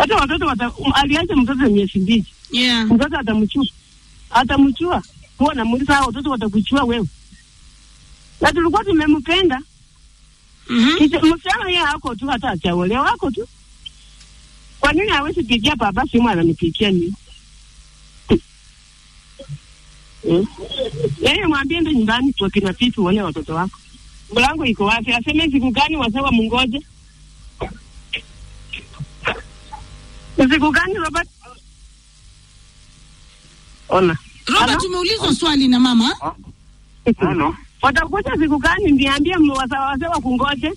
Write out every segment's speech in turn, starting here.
hata watoto wata, um, aliacha mtoto miezi mbili, Yeah. mtoto atamchua atamchua, huwa namuuliza hao watoto watakuchua wewe, na tulikuwa tumempenda Mhm. Kisha msichana yeye hako tu, hata achaolewa hako tu. Kwa nini hawezi pigia baba simu ananipigia mimi? Eh? Yeye mwambie ndo nyumbani kwa kina Pipi uone watoto wako. Mlango iko wapi? Aseme siku gani wasawa mungoje? Siku gani Robert? Ona. Robert, Hello? umeulizwa swali na mama. Halo, Watakuja siku gani niambie wasawa wasawa kungoje?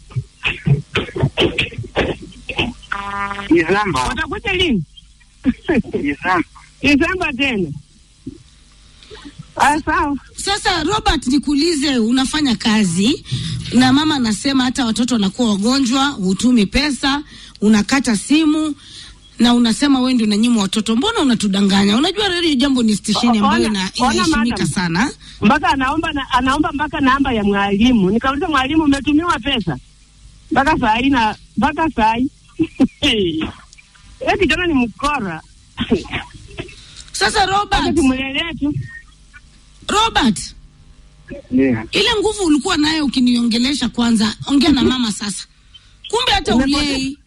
Desemba, Watakuja lini? Desemba. Desemba tena. Ah, sawa. Sasa Robert, nikuulize, unafanya kazi na mama anasema hata watoto wanakuwa wagonjwa, hutumi pesa, unakata simu na unasema wewe ndio unanyima watoto. Mbona unatudanganya? Unajua Radio Jambo ni stesheni Ona- ambayo ina- ona, inaheshimika madam. sana. mpaka anaomba na, anaomba mpaka namba ya mwalimu. Nikauliza mwalimu, umetumiwa pesa mpaka saa hii na mpaka saa hii Eh, kijana ni mkora. Sasa Acha Robert, tumlelee tu. Robert, Yeah. ile nguvu ulikuwa nayo ukiniongelesha kwanza, ongea na mama sasa. Kumbe hata Umepotea. ulei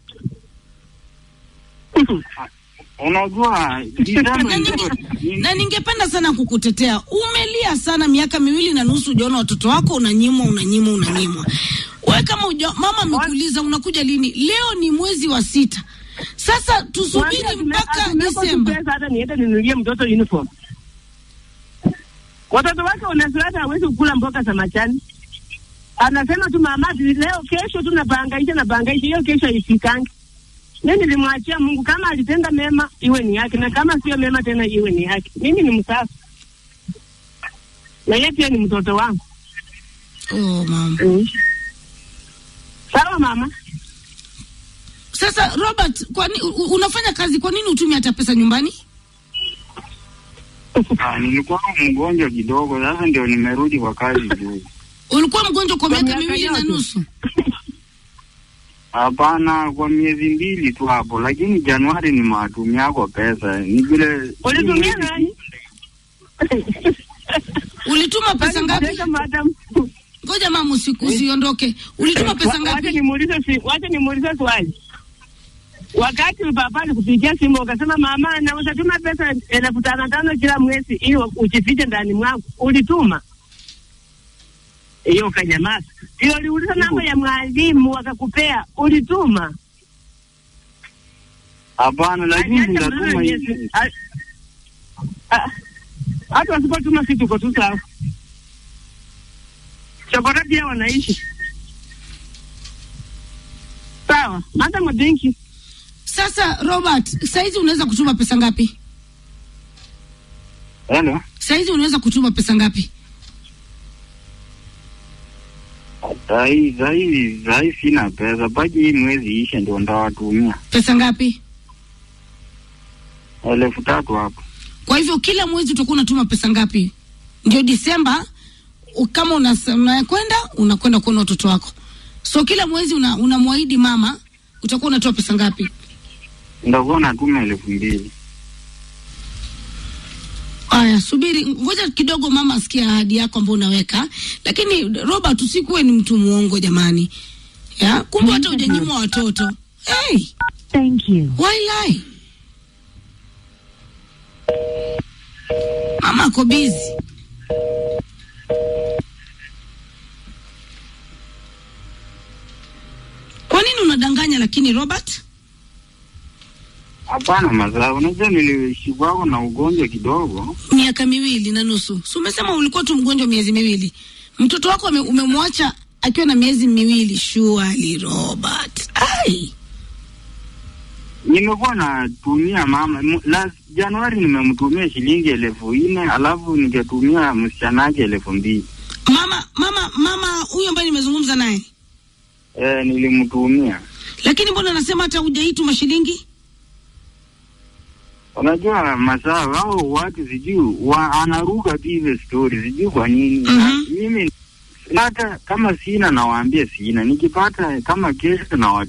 Unajua Desemba na, ndio ninge, na ningependa sana kukutetea. Umelia sana miaka miwili na nusu, ujaona watoto wako unanyimwa, unanyimwa, unanyimwa. Wewe kama uja, mama amekuuliza unakuja lini? Leo ni mwezi wa sita. Sasa tusubiri Mwambie atume- mpaka atumeko tu Disemba. pesa hata niende ninunulie mtoto uniform. Watoto wake unasiwata hawezi kukula mboga za majani. Anasema tu mama, ati leo kesho tu nabangaisha nabangaisha, hiyo kesho isikangi. Mimi nilimwachia Mungu, kama alitenda mema iwe ni yake, na kama sio mema tena iwe ni yake. Mimi ni msafi, na yeye pia ni mtoto wangu. Oh, mama. Mm. Sawa mama. Sasa Robert, kwa nini unafanya kazi? Kwa nini utumi hata pesa nyumbani? Ah, nilikuwa mgonjwa kidogo, sasa ndio nimerudi kwa kazi juu. Ulikuwa mgonjwa kwa Kwa miaka miaka miwili na yote. nusu. Hapana, kwa miezi mbili tu hapo, lakini Januari ni matumia kwa pesa ni vile. Ulitumia nani? Ulituma pesa ngapi? Teka madam. Ngoja mama, usiku usiondoke. Ulituma pesa Wa- Wacha ngapi? nimuulize si, wacha nimuulize swali. Wakati baba alikupigia simu ukasema mama, na utatuma pesa elfu tano tano kila mwezi ili ujifiche ndani mwangu, ulituma hiyo? Ukanyamaza. Ndio uliuliza namba ya mwalimu wakakupea, ulituma? Hapana, lakini Aliacha nitatuma mtoto hivi. miezi- a- a- hata wasipotuma si tuko tu sawa. Chokora pia wanaishi sawa. Madam, thank you. Sasa Robert, saizi unaweza kutuma pesa ngapi? Hello. Saizi unaweza kutuma pesa ngapi? Sahi sahi sahi sina pesa, baki hii mwezi ishe ndio ndawatumia Pesa ngapi? elfu tatu hapo. Kwa hivyo kila mwezi utakuwa unatuma pesa ngapi? Ndio Disemba u- kama unas- unakwenda unakwenda kuona watoto wako, so kila mwezi una- unamwahidi mama utakuwa unatoa pesa ngapi? Ndakuwa natuma elfu mbili. Aya, subiri, ngoja kidogo mama asikie ahadi yako ambayo unaweka. Lakini Robert, usikuwe ni mtu muongo jamani, ya kumbe hata hujanyimwa watoto. Hey, Thank you. why lie? Mama ako busy. Kwa nini unadanganya lakini Robert? Hapana mazaa, unajua niliishi kwako na ugonjwa kidogo. miaka miwili na nusu. Si umesema ulikuwa tu mgonjwa miezi miwili? Mtoto wako ume- umemwacha akiwa na miezi miwili? Surely Robert. Ai, Nimekuwa natumia mama mu- last Januari nimemtumia shilingi elfu nne alafu nikatumia msichanaji elfu mbili mama mama mama huyu ambaye nimezungumza naye, e, nilimtumia. lakini mbona anasema hata hujaituma shilingi? Unajua masaa hao watu sijui wa, anaruka tu hizo stori sijui kwa nini. Mhm. Na Mimi hata kama sina nawaambia sina, nikipata kama kesho na